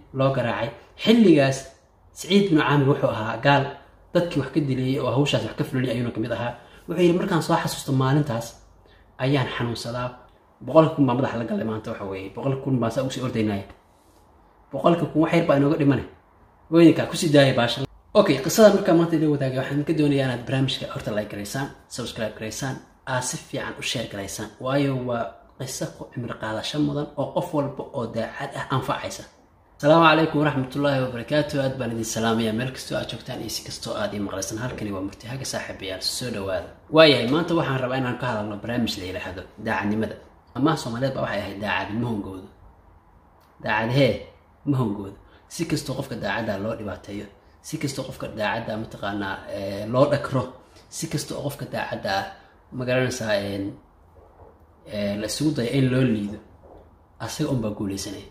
loo garaacay xilligaas saciid binu caamir wuxuu ahaa gaal dadkii wax ka dilayay oo hawshaas wax ka fulinay ayuuna kamid ahaa wuxuu yidhi markaan soo xasuusto maalintaas ayaan xanuunsadaa boqolka kun baa madaxa la galay maanta waxa weeye boqolka kun baan saa ugu sii ordaynaya boqolka kun wax yar baa inooga dhimane weydinkaa kusii daaya baasha okay qisada markaa maanta ila wadaagay waxaan ka doonayaa inaad barnaamijka horta like garaysaan subscribe garaysaan aad si fiican u share garaysaan waayo waa qiso ku cimri qaadasho mudan oo qof walba oo daacad ah anfacaysa asalaamu calaykum waraxmatullaahi wabarakaatu aad baan idin salaamaya meel kastoo aad joogtaan iyo si kastoo aad ii maqlaysan halkani waa murtihaga saaxiibayaal soo dhawaada waayahay maanta waxaan rabaa inaan ka hadalno barnaamij la yidhaahdo daacadnimada amaha soomaaliyeed baa waxay ahayd daacadi mahongooda daacadhee mahongooda si kastoo qofka daacadda loo dhibaateeyo si kastoo qofka daacadda mataqaanaa loo dhakro si kasta oo qofka daacadda ah magaranaysaa la isugu dayo in loo liido asaga unbaa guuleysanaya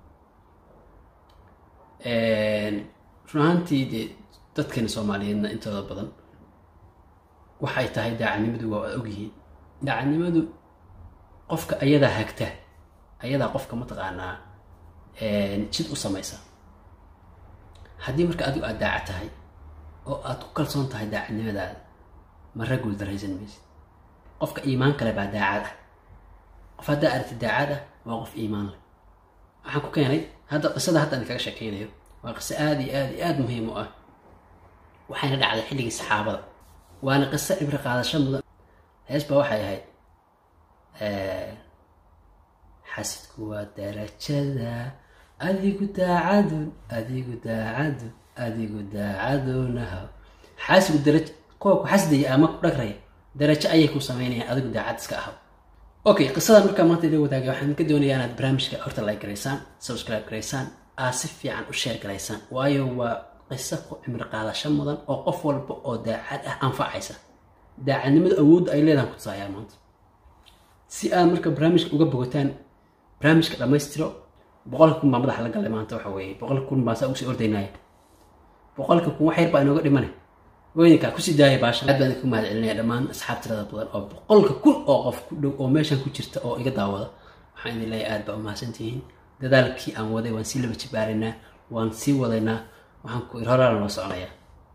run ahaantii dee dadkani soomaaliyeedna intooda badan waxay tahay daacadnimadu waa ad ogyihiin daacadnimadu qofka ayadaa hagta ayadaa qofka mataqaanaa jid u samaysa haddii marka adigu aada daacad tahay oo aad ku kalsoon tahay daacadnimadaada mara guul daraysan maysid qofka iimaan kale baa daacad ah qof haddaa aragti daacad ah waa qof iimaan leh waxaan ku keenay hadda qisada hadda idinkaga sheekeynayo waa qiso aada iyo aada iyo aada muhiim u ah waxayna dhacday xilligii saxaabada waana qiso cibri qaadasho mudan hees baa waxay ahayd xasidku waa darajada adigu daacadun adigu daacadun adigu daacadunaha xaasigu daraj kuwa ku xasdaya ama ku dhagraya darajo ayay ku sameynayaan adigu daacad iska ahaw okay qisada markaa maanta ila wadaagay waxaan ka doonayaa inaad barnaamijka horta like garaysaan subscribe garaysaan aad si fiican u share garaysaan waayo waa qiso ku cimri qaadasho mudan oo qof walba oo daacad ah anfacaysa daacadnimada awoodda ay leedahan kutusaayaa maanta si aad marka barnaamijka uga bogataan barnaamijka dhammaystiro boqolka kun baa madaxa la galay maanta waxa weeye boqolka kun baan saa ugu sii ordaynaya boqolka kun wax yar baa inooga dhimane weydinkaa kusii daaya baasha aad baan idinku mahad celinaya dhammaan asxaab tirada badan oo boqolka kun oo qof ku dhow oo meeshan ku jirta oo iga daawada waxaan idin leeyahay aad baa umahadsantihiin dadaalkii aan waday waan sii laba jibaaraynaa waan sii wadaynaa waxaan ku ir horaana loo soconayaa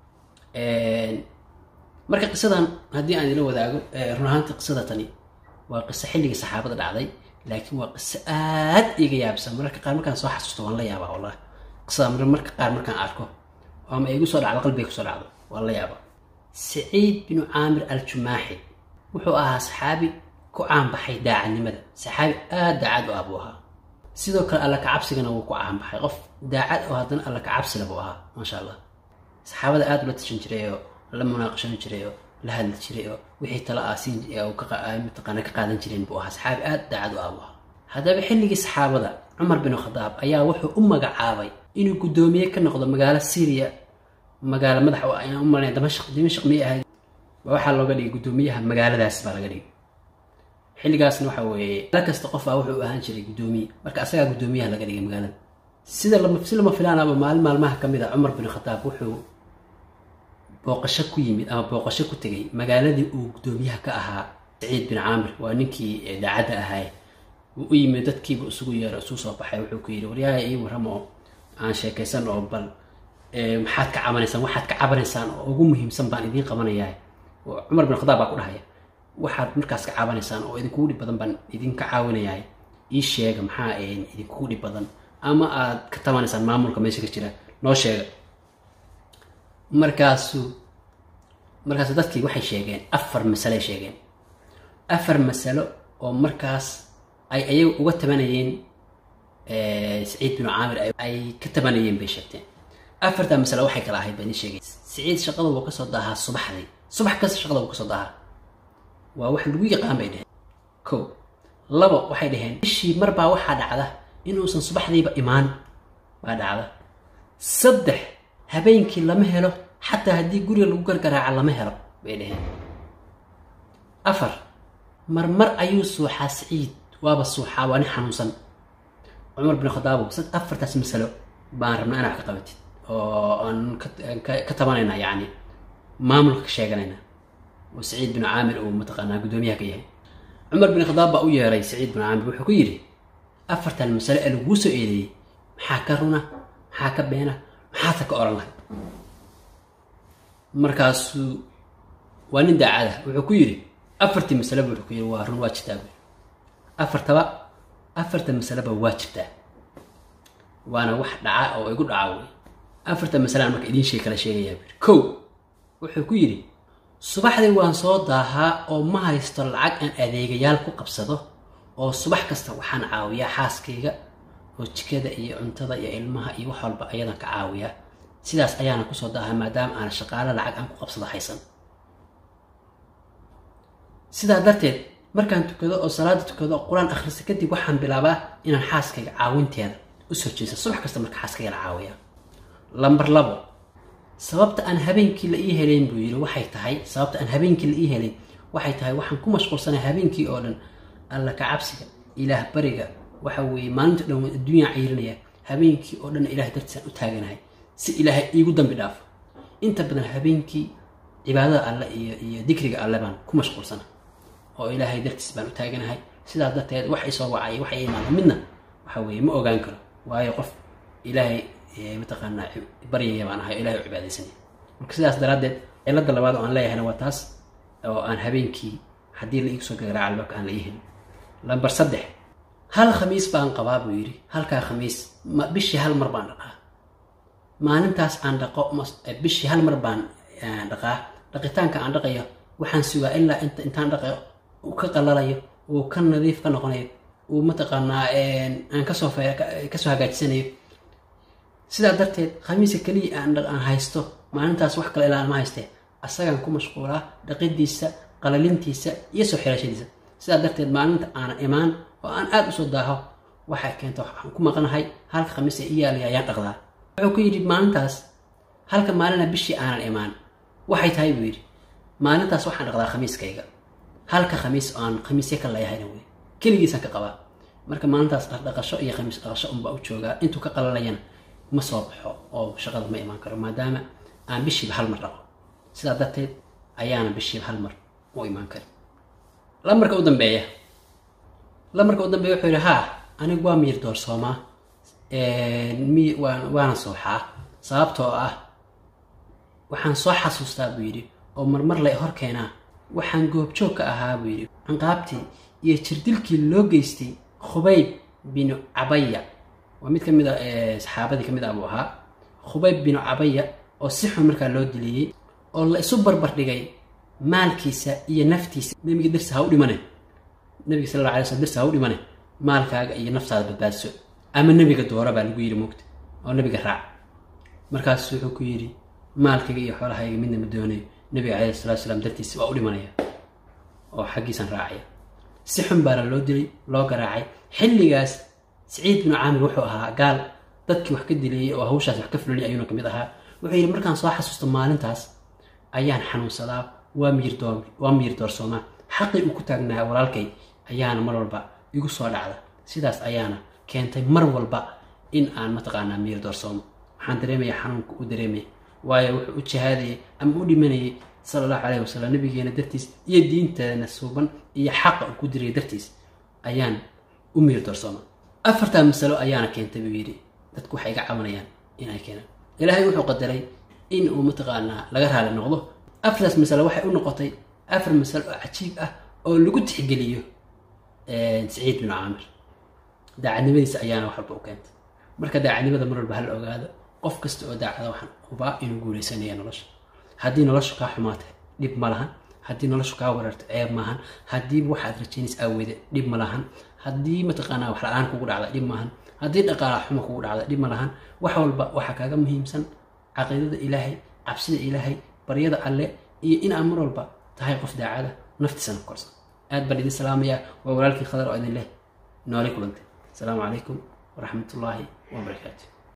marka qisadan haddii aan idila wadaago run ahaantii qisada tani waa qiso xilligii saxaabada dhacday laakiin waa qiso aad iga yaabsan mararka qaar markaan soo xasuusto waan la yaabaa wallahi qisada marka qaar markaan arko ama igu soo dhacdo qalbiga kusoo dhacdo waan la yaabaa saciid binu caamir al jumaaxi wuxuu ahaa saxaabi ku caanbaxay daacadnimada saxaabi aada daacad u ah buu ahaa sidoo kale alla kacabsigana wuu ku caanbaxay qof daacad oo haddana alla kacabsila buu ahaa maasha allah saxaabada aada ula tashan jiray oo la munaaqashan jiray oo la hadli jiray oo wixii tala ah siin mataqaana ka qaadan jireen buu ahaa saxaabi aada daacad u ah buu ahaa haddaba xilligii saxaabada cumar bin khadaab ayaa wuxuu u magacaabay inuu guddoomiye ka noqdo magaalo syriya magaalo madax ayaan u malanaya damashq dimashq miyay ahayd waxaa looga dhigay guddoomiyaha magaaladaas baa laga dhigay xilligaasna waxa weeye meel kasta qof ah wuxuu ahaan jiray guddoomiye marka asagaa guddoomiyaha laga dhigay magaalada sida lama si lama filaanaba maalin maalmaha ka mid a cumar bin khataab wuxuu booqasho ku yimid ama booqasho ku tegay magaaladii uu guddoomiyaha ka ahaa saciid bin caamir waa ninkii daacadda ahaaye wuu u yimid dadkiiba isugu yeero isugu soo baxay wuxuu ku yidhi waryaha ii warrama oo aan sheekaysan oo bal maxaad ka cabanaysaan waxaad ka cabanaysaan oo ugu muhiimsan baan idiin qabanayaa cumar bin khadaab baa ku dhahaya waxaad markaas ka cabanaysaan oo idinkugu dhib badan baan idinka caawinayaa ii sheega maxaa idinkugu dhib badan ama aad ka tabanaysaan maamulka meesha ka jira noo sheega markaasu markaasu dadkii waxay sheegeen afar masaloay sheegeen afar masalo oo markaas ay ayaga uga tabanayeen saciid binu caamir ay ka tabanayeen bay sheegteen afartaa masalo waxay kala ahayd baa idin sheegay saciid shaqada wuu kasoo daahaa subaxdii subax kasta shaqada wuu kasoo daahaa waa wax lagu yaqaan bay dheheen ko labo waxay dhaheen bishii marbaa waxaa dhacda inuusan subaxdiiba imaan baa dhacda saddex habeenkii lama helo xataa haddii guriga lagu gargaraaca lama helo bay dhaheen afar marmar ayuu suuxaa saciid waaba suuxaa waa nin xanuunsan cumar bin khadaabow sad afartaas masalo baan rabnaa inaa wax ka qabatid oo aan ka tabanaynaa yacni maamulka ka sheeganayna oo saciid bin caamir uu mataqaanaa guddoomiyaha ka yahay cumar bin khadaab baa u yeeray saciid bin caamir wuxuu ku yidhi afartan masalo ee laguu soo eedeeyey maxaa ka runa maxaa ka beena maxaadka ka oran lahay markaasuu waa nin daacada wuxuu ku yidhi afartii masaleba wuxuu ku yidhi waa run waa jirtaa buui afartaba afarta masaleba waa jirtaa waana wax dhaca oo igu dhaca wey afarta masalaan marka idiin sheeg kala sheegayaa buui kow wuxuu ku yidhi subaxdii waan soo daahaa oo ma haysto lacag aan adeegayaal ku qabsado oo subax kasta waxaan caawiyaa xaaskayga oo jikada iyo cuntada iyo ilmaha iyo wax walba ayadan ka caawiyaa sidaas ayaana kusoo daahaa maadaama aan shaqaalo lacag aan ku qabsado haysan sidaa darteed markaan tukado oo salaada tukado oo qur-aan akhrisa kadib waxaan bilaabaa inaan xaaskayga caawinteeda usoo jeesa subax kasta marka xaaskayga la caawiyaa lambar labo sababta aan habeenkii la ii helayn buu yidhi waxay tahay sababta aan habeenkii la ii helayn waxay tahay waxaan ku mashquulsanay habeenkii oo dhan alla ka cabsiga ilaah bariga waxa weeye maalinta dhan waan adduunyaan cayrinaya habeenkii oo dhan ilahay dartiisaan u taaganahay si ilaahay iigu dambi dhaafo inta badan habeenkii cibaadada alle iyo iyo dikriga alle baan ku mashquulsana oo ilaahay dartiis baan u taaganahay sidaas darteed wax isoo wacay wax i imaada midna waxa weeye ma ogaan karo waayo qof ilaahay mataqaanaa baryaya baan ahay o ilahay u cibaadaysanaya marka sidaas daraaddeed cilada labaad oo aan leeyahayna waa taas oo aan habeenkii haddii la iigu soo gagaraaca albaabka aan la ii helin lambar saddex hal khamiis baan qabaa buu yidhi halkaa khamiis ma bishii hal mar baan dhaqaa maalintaas aan dhaqo bishii hal mar baan dhaqaa dhaqitaanka aan dhaqayo waxaan sugaa ilaa inta intaan dhaqayo uu ka qalalayo uu ka nadiif ka noqonayo uu mataqaanaa aan kasoo kasoo hagaajisanayo sidaa darteed khamiiska keliya aan haysto maalintaas wax kale ilaa ma haystee asagaan ku mashquulaa dhaqidiisa qalalintiisa iyo soo xirashadiisa sidaa darteed maalinta aanan imaan oo aan aada usoo daaho waxay keenta waxaan ku maqanahay halka khamiisa i yaalaya ayaan dhaqdaa wuxuu ku yidhi maalintaas halka maalina bishii aanan imaan waxay tahay buu yidhi maalintaas waxaan dhaqdaa khamiiskayga halka khamiis oo aan khamiisya ka leeyahayna wey keligiisaan ka qabaa marka maalintaas dhaqdhaqasho iyo khamiis dhaqasho unbaa u joogaa intuu ka qalalayana ma soo baxo oo shaqada ma imaan karo maadaama aan bishiiba hal mar dhaqo sidaa darteed ayaana bishiiba hal mar u imaan karin lamarka u dambeeya lamarka u dambeeya wuxuu yidhi haa anigu waa miyir doorsoomaa mi waan waana sooxaa sababtoo ah waxaan soo xasuustaa buu yidhi oo marmar lay hor keenaa waxaan goobjoog ka ahaa buu yidhi canqaabtii iyo jirdilkii loo geystay khubayb binu cabaya waa mid ka mid a saxaabadii ka mid ah buu ahaa khubayb binu cabaya oo si xun markaa loo diliyey oo la isu barbar dhigay maalkiisa iyo naftiisa nebiga darsi ha u dhimane nebiga sal alla alay slam darsi ha u dhimane maalkaaga iyo naftaada badbaadso ama nebiga doora baa lagu yidhi mugta oo nebiga raac markaasu wuxuu ku yidhi maalkayga iyo xoolahayga midna ma doonayo nebiga calayhi salatu salaam dartiisa waa u dhimanaya oo xaggiisaan raacaya si xun baana loo dilay loo garaacay xilligaas saciid binu caamir wuxuu ahaa gaal dadkii wax ka dilayay oo hawshaas wax ka fulinay ayuuna ka mid ahaa wuxuu yidhi markaan soo xasuusto maalintaas ayaan xanuunsadaa waa miyir door waa miyir doorsoomaa xaqii uu ku taagnaa walaalkay ayaana mar walba igu soo dhacda sidaas ayaana keentay mar walba in aan mataqaanaa miyir doorsoomo waxaan dareemaya xanuunka u dareemaya waayo wuxuu u jihaadayay ama u dhimanayay sala allahu calayhi wasalam nabigeena dartiis iyo diinteena suuban iyo xaqa uu ku diraya dartiis ayaan u miyir doorsooma afartaa masalo ayaana keentay buu yidhi dadku waxay iga cabanayaan in ay keenaan ilaahay wuxuu qadaray in uu mataqaanaa laga raali noqdo afartaas masalo waxay u noqotay afar masalo oo cajiib ah oo lagu tixgeliyo saciid binu caamir daacadnimadiisa ayaana wax walba u keentay marka daacadnimada mar walba hala ogaado qof kasta oo daacada waxaan hubaa inuu guuleysanaya nolosha haddii noloshu kaa xumaatay dhib ma lahan haddii noloshu kaa weerarto ceeb maahan haddii waxaad rajaynaysa aaweyde dhib ma lahan haddii mataqaanaa wax la-aan kugu dhacda dhib maahan haddii dhaqaala xumo kugu dhacda dhib ma lahan wax walba waxaa kaaga muhiimsan caqiidada ilaahay cabsida ilaahay baryada alle iyo inaad mar walba tahay qof daacada naftiisana ku korsan aad baan idin salaamayaa waa walaalkii khadar oo idin leh noole kulantay asalaamu calaykum waraxmat ullaahi wabarakaatu